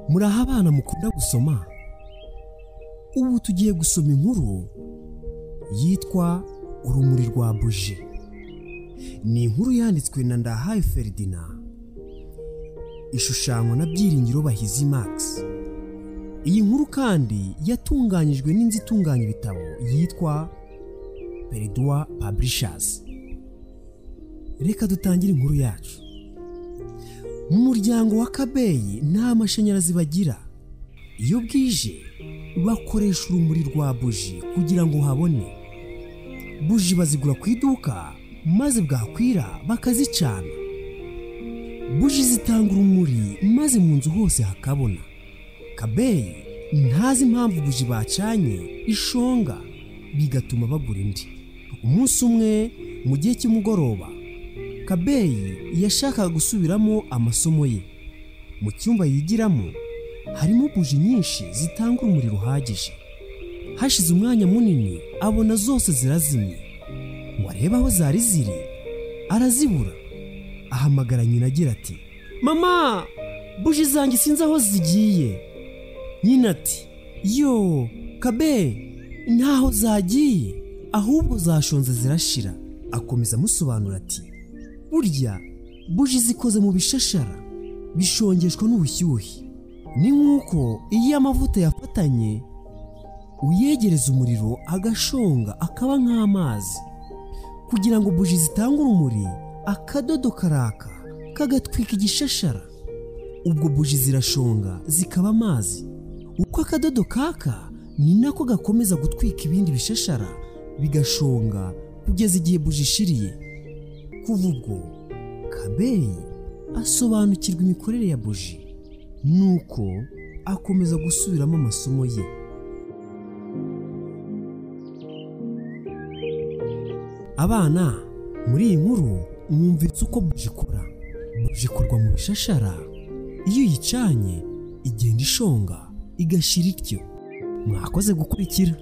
muraho abana mukunda gusoma ubu tugiye gusoma inkuru yitwa urumuri rwa buji ni inkuru yanditswe na ndahaye feridina ishushanywa na byiringiro bahizi max iyi nkuru kandi yatunganyijwe n'inzu itunganya ibitabo yitwa peridwa paburishazi reka dutangire inkuru yacu mu muryango wa kabeyi nta mashanyarazi bagira iyo bwije bakoresha urumuri rwa buji kugira ngo habone buji bazigura ku iduka maze bwakwira bakazicana buji zitanga urumuri maze mu nzu hose hakabona kabeyi ntazi impamvu buji bacanye ishonga bigatuma bagura indi umunsi umwe mu gihe cy'umugoroba kabeyi yashakaga gusubiramo amasomo ye mu cyumba yigiramo harimo buji nyinshi zitanga urumuri ruhagije hashize umwanya munini abona zose zirazimye wareba aho zari ziri arazibura ahamagara nyina agira ati mama buji zanjye sinzi aho zigiye nyina ati yo kabe ntaho zagiye ahubwo zashonze zirashira akomeza amusobanura ati burya buji zikoze mu bishashara bishongeshwa n'ubushyuhe ni nk'uko iyo amavuta yafatanye uyegereza umuriro agashonga akaba nk'amazi kugira ngo buji zitange urumuri akadodo karaka kagatwika igishashara ubwo buji zirashonga zikaba amazi uko akadodo kaka ni nako gakomeza gutwika ibindi bishashara bigashonga kugeza igihe buji ishiriye kuva ubwo kabeyi asobanukirwa imikorere ya buji nuko akomeza gusubiramo amasomo ye abana muri iyi nkuru mwumvitse uko buji ikora buji ikorwa mu bishashara iyo uyicanye igenda ishonga igashira ityo mwakoze gukurikira